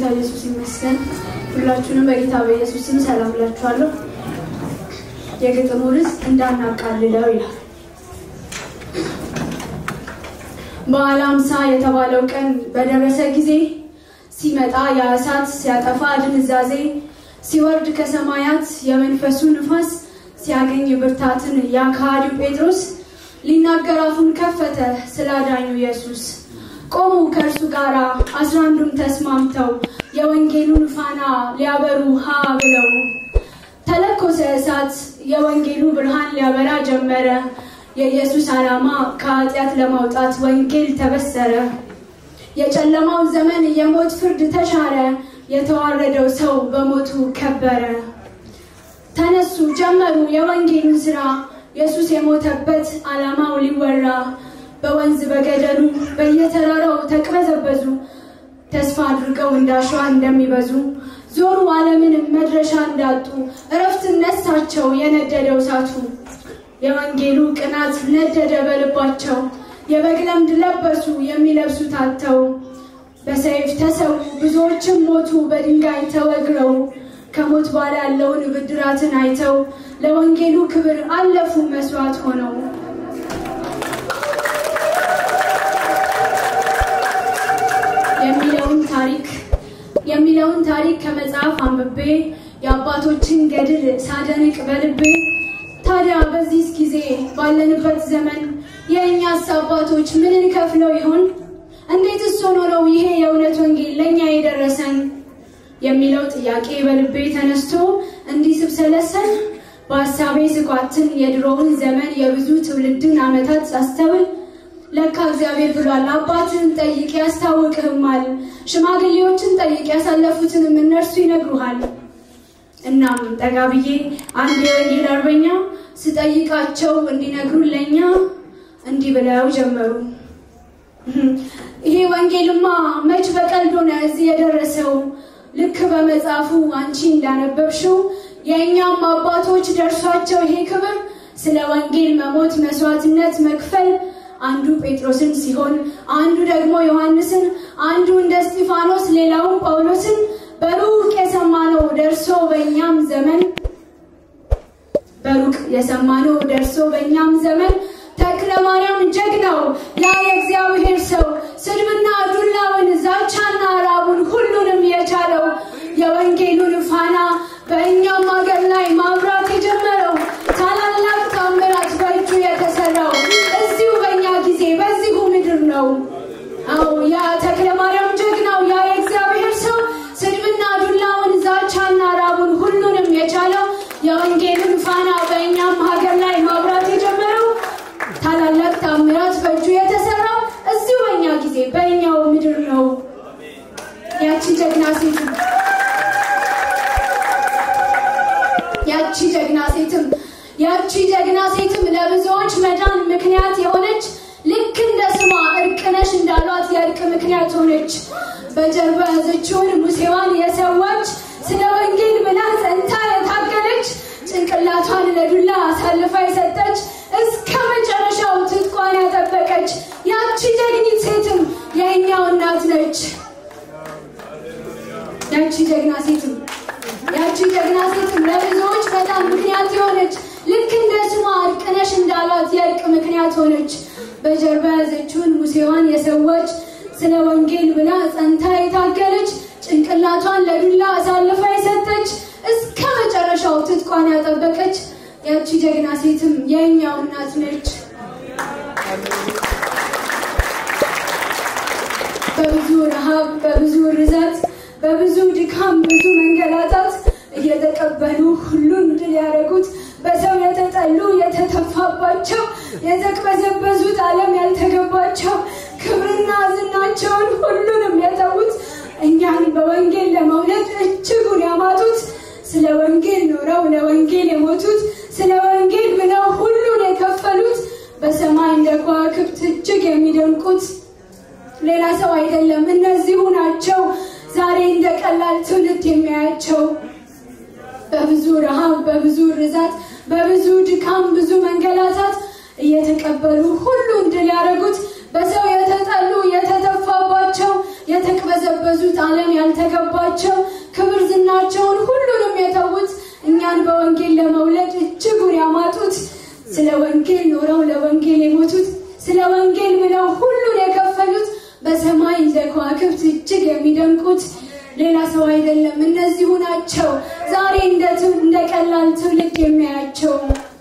ኢየሱስ ይመስገን። ሁላችሁንም በጌታ በኢየሱስ ስም ሰላም እላችኋለሁ። የግጥሙ ርዕስ እንዳናቃልለው ይላል። በዓለ ሃምሳ የተባለው ቀን በደረሰ ጊዜ ሲመጣ ያ እሳት ሲያጠፋ ድንዛዜ ሲወርድ ከሰማያት የመንፈሱ ንፋስ ሲያገኝ ብርታትን ያ ከሃዲው ጴጥሮስ ሊናገር አፉን ከፈተ ስለ አዳኙ ኢየሱስ። ቆሙ ከእርሱ ጋር አስራ አንዱም ተስማምተው የወንጌሉን ፋና ሊያበሩ ሀ ብለው ተለኮሰ እሳት የወንጌሉ ብርሃን ሊያበራ ጀመረ። የኢየሱስ ዓላማ ከኃጢአት ለማውጣት ወንጌል ተበሰረ። የጨለማው ዘመን የሞት ፍርድ ተሻረ። የተዋረደው ሰው በሞቱ ከበረ። ተነሱ ጀመሩ የወንጌሉን ስራ ኢየሱስ የሞተበት ዓላማው ሊወራ በወንዝ በገደሉ በየተራራው ተቅበዘበዙ። ተስፋ አድርገው እንዳሸዋ እንደሚበዙ ዞሩ ዓለምን መድረሻ እንዳጡ እረፍት ነሳቸው የነደደው እሳቱ። የወንጌሉ ቅናት ነደደ በልባቸው የበግ ለምድ ለበሱ የሚለብሱት አጥተው በሰይፍ ተሰዉ ብዙዎችም ሞቱ በድንጋይ ተወግረው ከሞት በኋላ ያለውን ብድራትን አይተው ለወንጌሉ ክብር አለፉ መስዋዕት ሆነው። የሚለውን ታሪክ የሚለውን ታሪክ ከመጽሐፍ አንብቤ የአባቶችን ገድል ሳደንቅ በልቤ ታዲያ በዚህ ጊዜ ባለንበት ዘመን የእኛስ አባቶች ምንን ከፍለው ይሆን? እንዴትስ ሆኖ ነው ይሄ የእውነት ወንጌል ለእኛ የደረሰን የሚለው ጥያቄ በልቤ ተነስቶ እንዲህ ስብሰለሰል በሀሳቤ ስኳትን የድሮውን ዘመን የብዙ ትውልድን ዓመታት ሳስተውል ለካ እግዚአብሔር ብሏል፣ አባትህን ጠይቅ ያስታውቅህማል፣ ሽማግሌዎችን ጠይቅ ያሳለፉትንም እነርሱ ይነግሩሃል። እናም ጠጋ ብዬ አንድ የወንጌል አርበኛ ስጠይቃቸው እንዲነግሩን ለእኛ እንዲህ ብለው ጀመሩ። ይሄ ወንጌልማ መች በቀልድ ሆነ እዚህ የደረሰው ልክ በመጽሐፉ አንቺ እንዳነበብሽው የእኛም አባቶች ደርሷቸው ይሄ ክብር ስለ ወንጌል መሞት መስዋዕትነት መክፈል አንዱ ጴጥሮስን ሲሆን አንዱ ደግሞ ዮሐንስን፣ አንዱ እንደ እስጢፋኖስ ሌላውን ጳውሎስን በሩቅ የሰማነው ደርሶ በእኛም ዘመን በሩቅ የሰማነው ደርሶ በእኛም ዘመን ተክለ ማርያም ጀግናው ያ የእግዚአብሔር ሰው ስድብና ዱላውን ዛቻና ራቡን ሁሉንም የቻለው የወንጌሉን ፋና በእኛም ሀገር ላይ ማብራት የጀመረው ታላላቅ ታምራት በእጁ የተሰራው እዚሁ በእኛ ጊዜ በዚሁ ምድር ነው። አዎ ያ ተክለ ማርያም ጀግናው ያ የእግዚአብሔር ሰው ስድብና ዱላውን ዛቻና ራቡን ሁሉንም የቻለው የወንጌሉን ፋና በእኛም ሀገር ላይ ማብራት የጀመረው ታላላቅ ታምራት በእጁ የተሰራው እዚሁ በእኛ ጊዜ በእኛው ምድር ነው። ያቺ ጀግና ሴትም ያቺ ጀግና ሴትም ያቺ ጀግና ሴትም ለብዙዎች መዳን ምክንያት የሆነች ልክ እንደ ስሟ እርቅነሽ እንዳሏት የእርቅ ምክንያት ሆነች። በጀርባ ያዘችውን ሙሴዋን የሰዋች ስለ ወንጌል ብላ ጸንታ የታገለች ጭንቅላቷን ለዱላ አሳልፋ የሰጠች እስከ መጨረሻው ትጥቋን ያጠበቀች ያቺ ጀግኒት ሴትም የእኛው እናት ነች። ያቺ ጀግና ሴትም ያቺ ጀግና ሴትም ለብዙዎች በጣም ምክንያት የሆነች ልክ እንደ ስሟ እርቅነሽ እንዳሏት የእርቅ ምክንያት ሆነች። በጀርባ ያዘችውን ሙሴዋን የሰዋች ስለ ወንጌል ብላ ጸንታ የታገለች ጭንቅላቷን ለዱላ አሳልፋ የሰጠች እስከ መጨረሻው ትጥቋን ያጠበቀች ያቺ ጀግና ሴትም የእኛው እናት ነች። በብዙ ረሃብ፣ በብዙ ርዛት፣ በብዙ ድካም፣ ብዙ መንገላታት እየተቀበሉ ሁሉን ድል ያደረጉት በሰው የተጠሉ የተተፋባቸው የተቅበዘበዙት ዓለም ያልተገባቸው ክብርና ዝናቸውን ሁሉንም የተዉት እኛን በወንጌል ለመውለድ እጅጉን ያማጡት ስለ ወንጌል ኖረው ለወንጌል የሞቱት ስለ ወንጌል ብለው ሁሉን የከፈሉት በሰማይ እንደ ከዋክብት እጅግ የሚደንቁት ሌላ ሰው አይደለም፣ እነዚሁ ናቸው። ዛሬ እንደ ቀላል ትውልድ የሚያያቸው በብዙ ረሃብ፣ በብዙ ርዛት፣ በብዙ ድካም፣ ብዙ መንገላታት እየተቀበሉ ሁሉን ድል ያደረጉት በሰው የተጠሉ የተተፋባቸው የተቅበዘበዙት ዓለም ያልተገባቸው ክብር ዝናቸውን ሁሉንም የተዉት እኛን በወንጌል ለመውለድ እጅጉን ያማጡት ስለ ወንጌል ኖረው ለወንጌል የሞቱት ስለ ወንጌል ብለው ሁሉን የከፈሉት በሰማይ እንደ ከዋክብት እጅግ የሚደንቁት ሌላ ሰው አይደለም፣ እነዚሁ ናቸው። ዛሬ እንደ ትው- እንደ ቀላል ትውልድ የሚያያቸው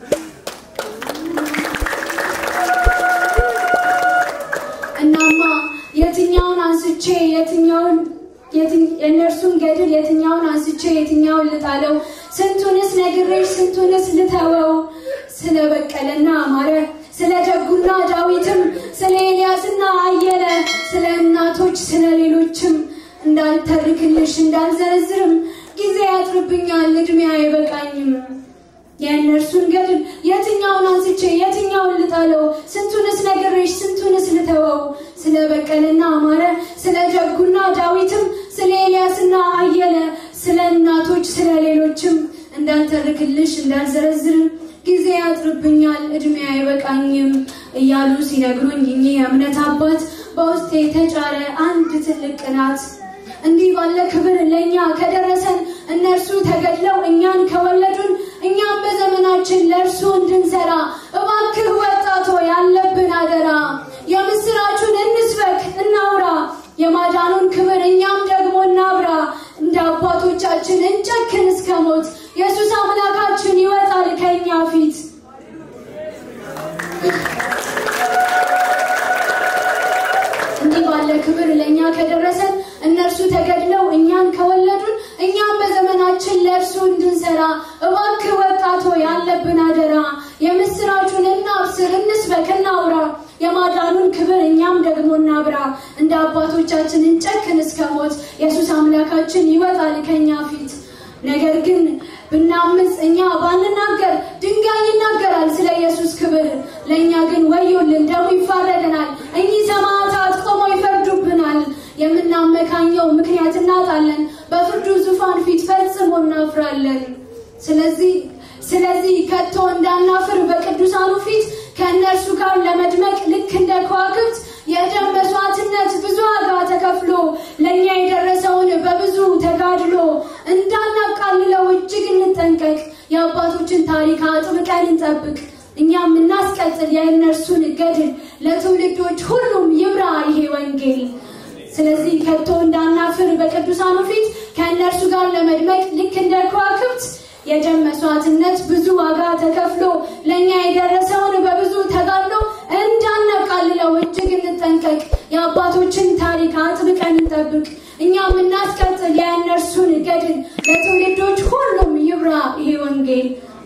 እናማ የትኛውን አንስቼ የትኛውን የትኝ- የእነርሱን ገድል የትኛውን አንስቼ የትኛውን ልጣለው? ስንቱንስ ነግሬሽ ስንቱንስ ልተወው? ስለ በቀለና አማረ ስለ ደጉና ዳዊትም ስለ ኤልያስና አየለ ስለ እናቶች ስለ ሌሎችም እንዳልተርክልሽ እንዳልዘረዝርም ጊዜ ያጥርብኛል፣ እድሜ አይበቃኝም። የእነርሱን ገድል የትኛውን አንስቼ የትኛውን ልጣለው? ስንቱንስ ነግሬሽ ስንቱንስ ልተወው? ስለ በቀለና አማረ ስለ ደጉና ዳዊትም ስለ ኤልያስና አየለ ስለ እናቶች ስለ ሌሎችም እንዳልተርክልሽ እንዳልዘረዝርም ጊዜ ያጥርብኛል እድሜ አይበቃኝም እያሉ ሲነግሩኝ እኚህ የእምነት አባት በውስጤ የተጫረ አንድ ትልቅ ቅናት እንዲህ ባለ ክብር ለእኛ ከደረሰን እነርሱ ተገድለው እኛን ከወለዱን እኛም በዘመናችን ለእርሱ እንድንሰራ እባክህ ወጣቶ ያለብን አደራ የምስራቹን እንስበክ እናውራ የማዳኑን ክብር እኛም ደግሞ እናብራ እንደ አባቶቻችን እንጨክን እስከ ሞት ኢየሱስ አምላካችን ይወጣል ከእኛ ፊት እንዲህ ባለ ክብር ለእኛ ከደረሰን እነርሱ ተገድለው እኛን ከወለዱን እኛም በዘመናችን ለእርሱ እንድንሰራ እባክህ ወጣቶ ያለብን አደራ የምስራቹን እናብስር እንስበክ እናውራ የማዳኑን ክብር እኛም ደግሞ እናብራ እንደ አባቶቻችን እንጨክን እስከ ሞት ኢየሱስ አምላካችን ይወጣል ከእኛ ፊት ነገር ግን ብናምፅ እኛ ባንናገር ድንጋይ ይናገራል ስለ ኢየሱስ ክብር ለእኛ ግን ወዮልን ደሙ ይፋረደናል እኚህ ሰማዕታት ቆመው ይፈርዱብናል የምናመካኘው ምክንያት እናጣለን በፍርዱ ዙፋን ፊት ፈጽሞ እናፍራለን ስለዚህ ስለዚህ ከቶ እንዳናፍር በቅዱሳኑ ፊት ከእነርሱ ጋር ለመድመቅ ልክ እንደ ከዋክብት የደም መስዋዕትነት ብዙ ዋጋ ተከፍሎ ለእኛ የደረሰውን በብዙ ተጋድሎ እንዳናቃልለው እጅግ እንጠንቀቅ የአባቶችን ታሪክ አጥብቀን እንጠብቅ እኛም እናስቀጥል የእነርሱን ገድል ለትውልዶች ሁሉም ይብራ ይሄ ወንጌል ስለዚህ ከቶ እንዳናፍር በቅዱሳኑ ፊት ከእነርሱ ጋር ለመድመቅ ልክ እንደ ከዋክብት የደም መስዋዕትነት ብዙ ዋጋ ተከፍሎ ለእኛ የደረሰውን በብዙ ተጋድሎ እንዳናቃልለው እጅግ እንጠንቀቅ የአባቶችን ታሪክ አጥብቀን እንጠብቅ እኛም እናስቀጥል የእነርሱን ገድል ለትውልዶች ሁሉም ይብራ ይሄ ወንጌል